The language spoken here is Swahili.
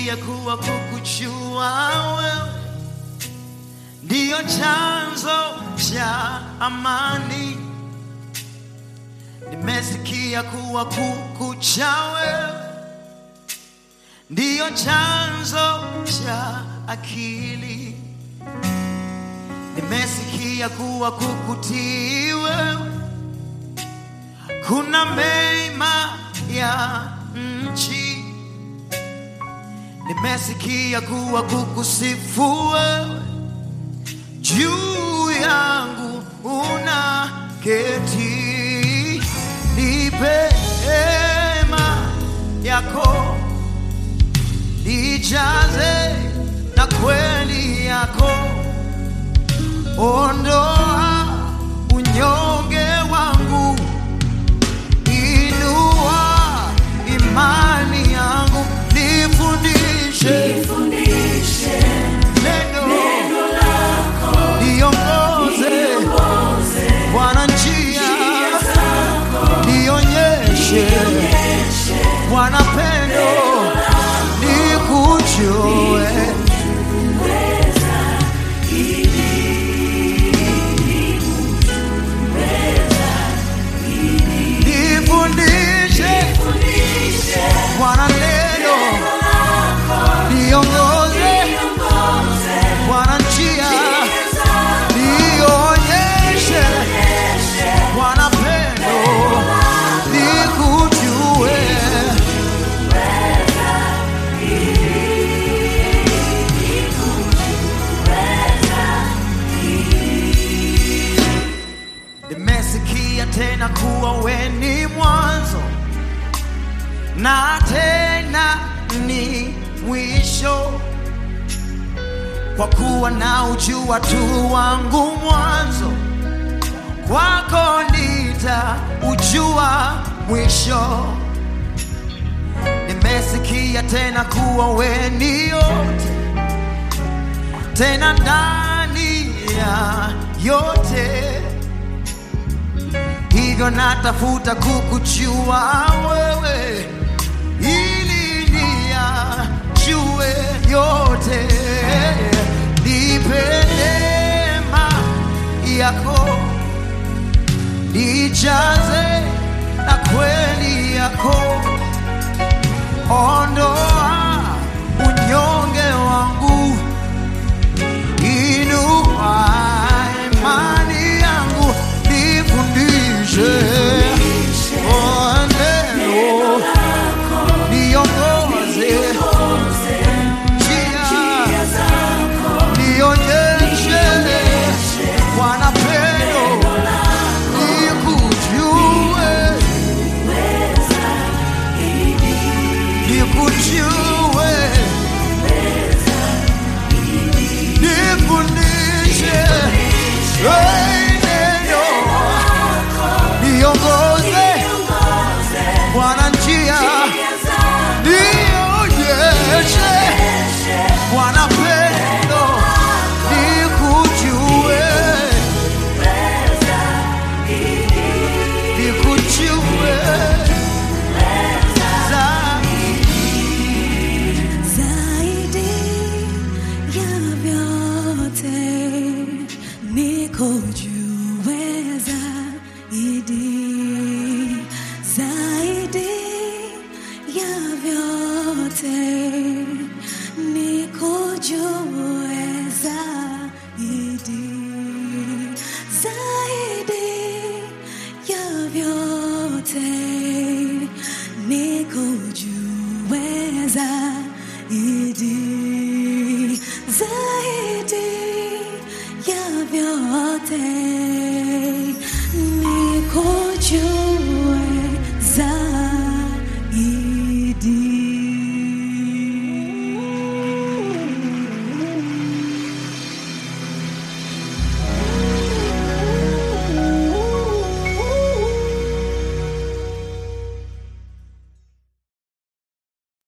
Nimesikia kuwa kukujua wewe ndiyo chanzo cha amani. Nimesikia kuwa kukucha wewe ndiyo chanzo cha akili. Nimesikia kuwa kukutii wewe kuna mema ya nchi. Nimesikia kuwa kukusifu wewe juu yangu una keti, nipe hema yako, nijaze na kweli yako, ondoa unyonge wangu, inua imani yangu, nifundishe neno niongoze Bwana njia, nionyeshe Bwana pendo, nikujue nifundishe Bwana neno, niongoze Bwana njia, nionyeshe Bwana pendo, nikujue Nimesikia tena kuwa we ni mwanzo na tena ni mwisho, kwa kuwa na ujua tu wangu mwanzo, kwako nitaujua mwisho. Nimesikia tena kuwa we ni yote, tena ndani ya yote hivyo natafuta kukujua wewe ili niyajue yote, nipe neema yako, nijaze na kweli yako, ondoa unyonge wangu, inua imani yangu, nifundishe Oh, neno, niongoze njia, nionyeshe Bwana pendo, nikujue, nikujue, nifundishe Hey, neno, niongoze Bwana njia, nionyeshe Bwana pendo, nikujue, nikujue zaidi. zaidi ya vyote nikujue zaidi zaidi ya vyote nikujue zaidi zaidi ya vyote nikujue zaidi zaidi ya vyote nikujue